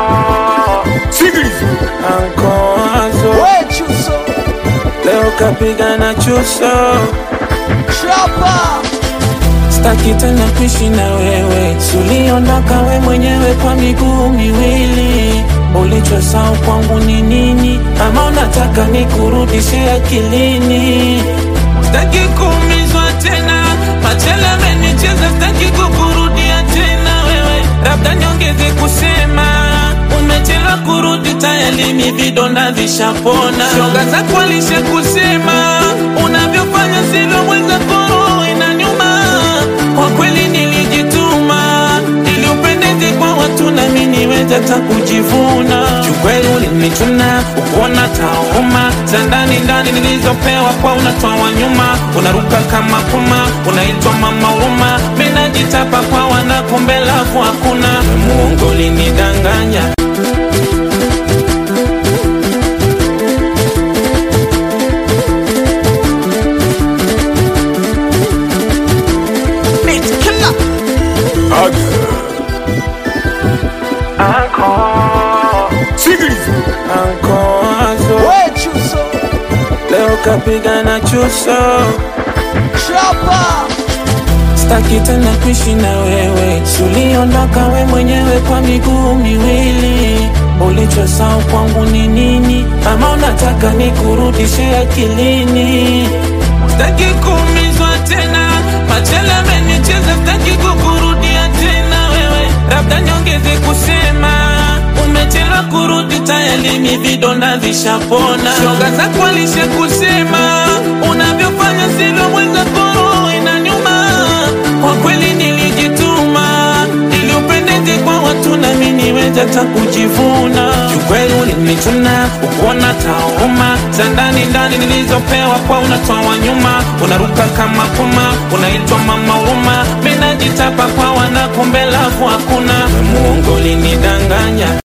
Sikiliza. Ankoazo We Chuso leo kapiga na chuso, Chapa staki tena kuishi na wewe, suliondoka we mwenyewe kwa miguu miwili. Ulichosahau kwangu ni nini? Ama unataka nikurudishe akilini? Staki kuumizwa tena, machele amenicheza, staki kukurudia tena wewe, labda niongeze kusema umechelewa kurudi, tayari mi vidonda vishapona. Shoga zako alisha kusema unavyofanya sivyo, mwenzako roho inaniuma. Kwa kweli nilijituma ili upendeze kwa watu na mimi niweze hata kujivuna. Kiukweli ulinichuna ukuona tauma za ndani ndani nilizopewa kwa unatoa wa nyuma, unaruka kama puma, unaitwa mama huruma. Mimi najitapa kwa wana, kumbe lafu hakuna. Mungu ulinidanganya Beat Killer Sikiliza. Ankoazo We Chuso leo kapiga na chuso Chapa Staki tena kuishi na wewe, suliondoka we mwenyewe kwa miguu miwili. Ulichosahau kwangu ni nini? Ama unataka nikurudishe akilini? Staki kuumizwa tena, machele amenicheza, staki kukurudia tena wewe, labda niongeze kusema umechelewa kurudi, tayari mi vidonda vishapona. Shoga zako alisha kusema unavyofanya sivyo, mwenzako roho inaniuma. Kwa kweli nilijituma ili upendeze kwa watu na mimi niweze hata kujivuna. Kiukweli ulinichuna ukuona tauma za ndani ndani nilizopewa kwa unatoa wa nyuma, unaruka kama puma, unaitwa mama huruma. Mimi najitapa kwa wana, kumbe lafu hakuna. Mungu ulinidanganya